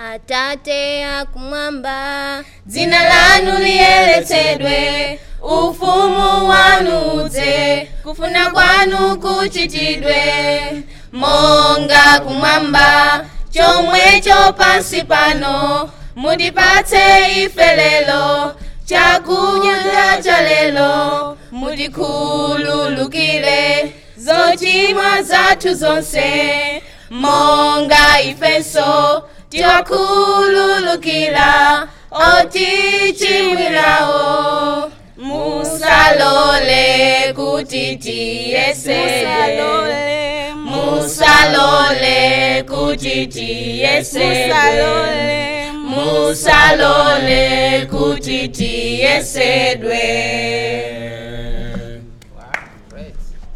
atate akumwamba dzina lanu liyeretsedwe ufumu wanu udze kufuna kwanu kuchitidwe monga kumwamba chomwecho pansi pano mutipatse ife lero chakudya cha lero mutikhululukire zochimwa zathu zonse monga ifenso tiwakhululukira otichimwirawo musalole kuti tiyesedwe musalole kuti tiyesedwe musalole kuti tiyesedwe